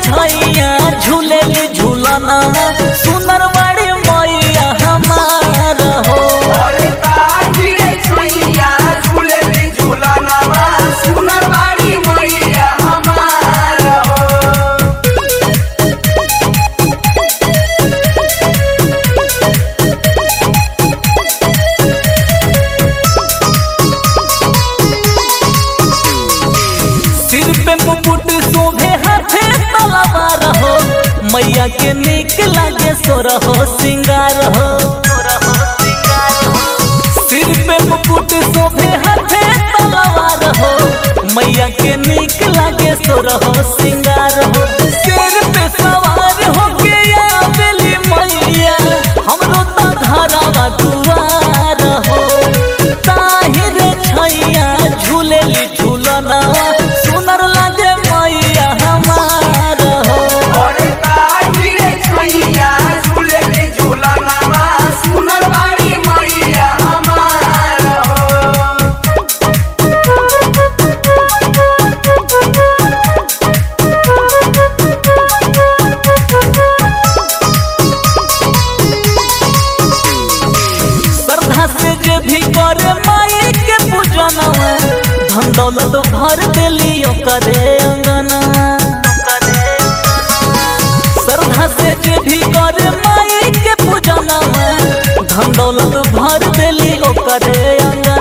छैया झूले झूलना सुनर बड़ी मैया हमार हो अरे ताजी रे छैया झूले रे झूलनवा सुनर बाड़ी मैया हमार हो सिर पे मुकुट शोभे हाथे तलवार हो मैया के निक लागे सोर हो सिंगार हो सिर पे मुकुट शोभे हाथे तलवार हो मैया के निक लागे सोर हो सिंगार हो सिर पे सवार हो के आवेली मैया हमरो त घरवा दुआर हो ताहिर छैया झूलेली झूलना सुनर लागे मैया हमार हो अरे ताजी रे छैया झूले रे झूलनवा सुनर बाड़ी मैया हमार हो श्रद्धा से जे भी करे माई के पूजनवा धन दौलत भर देली करे अंगना श्रद्धा से जे भी करे माई के पूजनवा धन दौलत भर देली करे अंगना